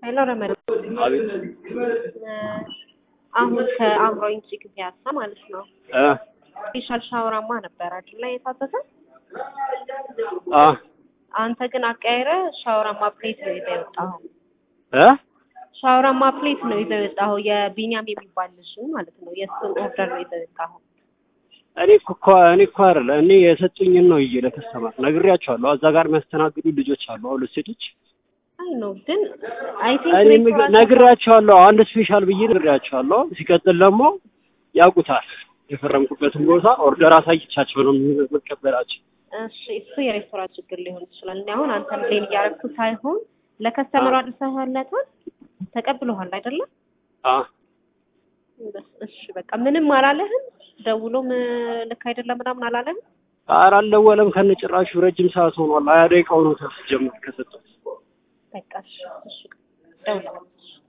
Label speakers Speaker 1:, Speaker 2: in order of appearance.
Speaker 1: ሄሎ ረመድ
Speaker 2: አቤት
Speaker 1: አሁን ከአእምሮ ኢንትሪክ ፒያሳ ማለት ነው
Speaker 2: እ
Speaker 1: ስፔሻል ሻወራማ ነበር አይደል ላይ የታዘዘ
Speaker 2: አ
Speaker 1: አንተ ግን አቀያይረ ሻወራማ ፕሌት ነው ይዘህ የወጣኸው
Speaker 2: እ
Speaker 1: ሻወራማ ፕሌት ነው ይዘህ የወጣኸው የቢኒያም የሚባል ልጅ ማለት ነው የእሱን ኦርደር ነው ይዘህ የወጣኸው
Speaker 2: እኔ እኮ እኔ እኮ አይደለ እኔ የሰጡኝን ነው ይዤ ለከስተማር ነግሬያቸዋለሁ። እዛ ጋር የሚያስተናግዱ ልጆች አሉ፣ ሁለት ሴቶች።
Speaker 1: አይ ነው ግን አይ
Speaker 2: እኔ
Speaker 1: ቲንክ
Speaker 2: ምግብ ነግሬያቸዋለሁ፣ አንድ ስፔሻል ብዬ ነግሬያቸዋለሁ። ሲቀጥል ደግሞ ያውቁታል፣ የፈረምኩበትን ቦታ ኦርደር አሳይቻቸው ነው የምቀበላቸው።
Speaker 1: እሺ እሱ የሬስቶራንት ችግር ሊሆን ይችላል። እኔ አሁን አንተን ፕሌን እያደረግኩ ሳይሆን ለከስተመሩ አድርሰህለታል፣ ተቀብለዋል አይደለም?
Speaker 2: አ
Speaker 1: እሺ በቃ ምንም አላለህም? ደውሎም ልክ አይደለም ምናምን አላለህም?
Speaker 2: ኧረ አልደወለም ከነጭራሹ ረጅም ሰዓት ሆኗል። ሀያ ደቂቃ ሆኖታል ሲጀምር ከሰጠሁት
Speaker 1: በቃ እሺ እሺ ደውላለሁ።